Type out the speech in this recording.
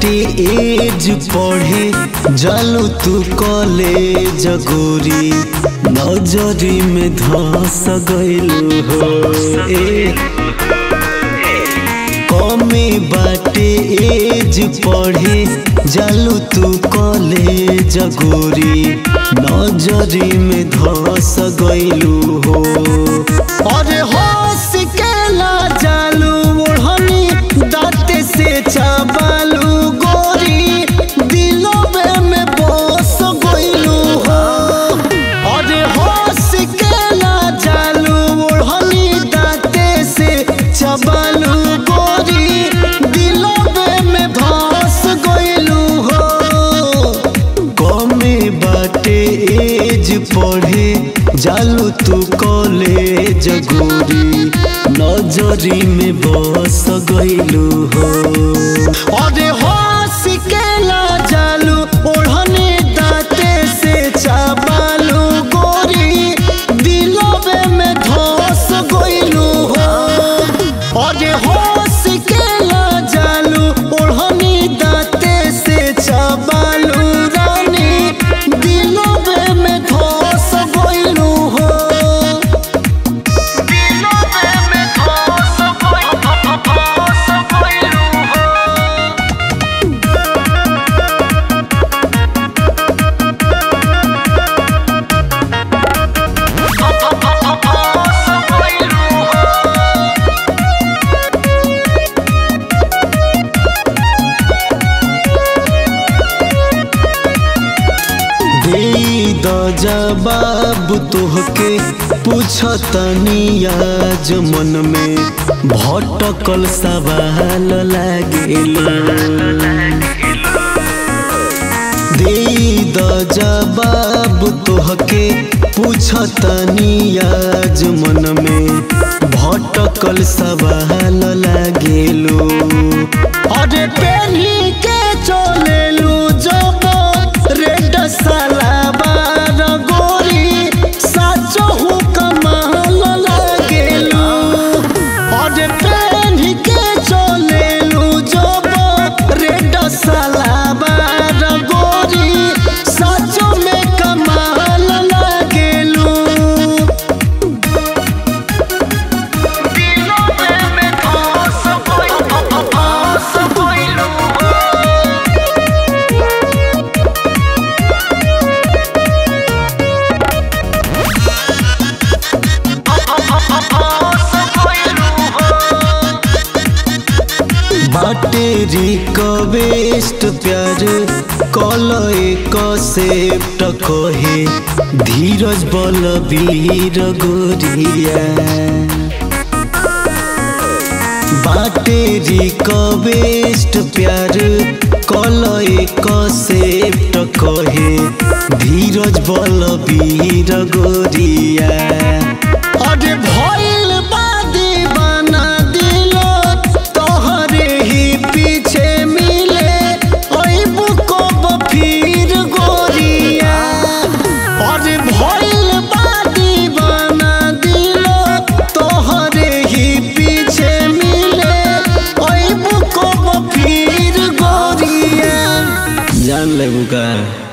बाटे एज पढ़े जालू तू कॉलेज गोरी नजरी में धस गइलू हो ए कमे बाटे एज पढ़े जालू तू कॉलेज गोरी नजरी में धस गइलू हो अरे होश के ला जालू ओढ़नी दाँत से चाबालू गोरी दिलोबे में बस गइलू हो अरे होश के ला जालू ओढ़नी दाँत से चबालू गोरी दिलोबे में धस गइलू हो कमे बाटे एज पढ़े जालू तू कॉलेज गोरी नजरी में बस गइलू हो अरे होश के ला जालू ओढ़ने दाँते से चाबालू गोरी दिलोबे में धस गइलू हो अरे होश के ला जालू ओढ़नी दाँते से चाबालू रानी दिलोबे में धस गइलू हो दिलोबे में धस गइलू हो द जवाब तोहके पूछतनी आज मन में भटकल सवाल लागेला दे द जवाब तोहके पूछतनी आज मन में भटकल सवाल लागेलो अरे पेन्ही के चलेलू जब रेड सलाबार गोरी साचो हूँ कमाल लागेलू अरे पेन्ही के चलेलू जब रेड सलाबार गोरी साचो में कमाल लागेलू दिलोबे में धस गइलू बाटे रिक्वेस्ट प्यार कल एक सेप्ट कहे धीरज बलबीर गोरिया बाटे रिक्वेस्ट प्यार कल एक सेप्ट कहे धीरज बलबीर गोरिया अरे भइल बा दीवाना दिलो तोहरे ही पीछे मिले अइबू कब फिर गोरिया अरे भइल बा दीवाना दिलो तोहरे ही पीछे मिले अइबू कब फिर गोरिया जान लेबू का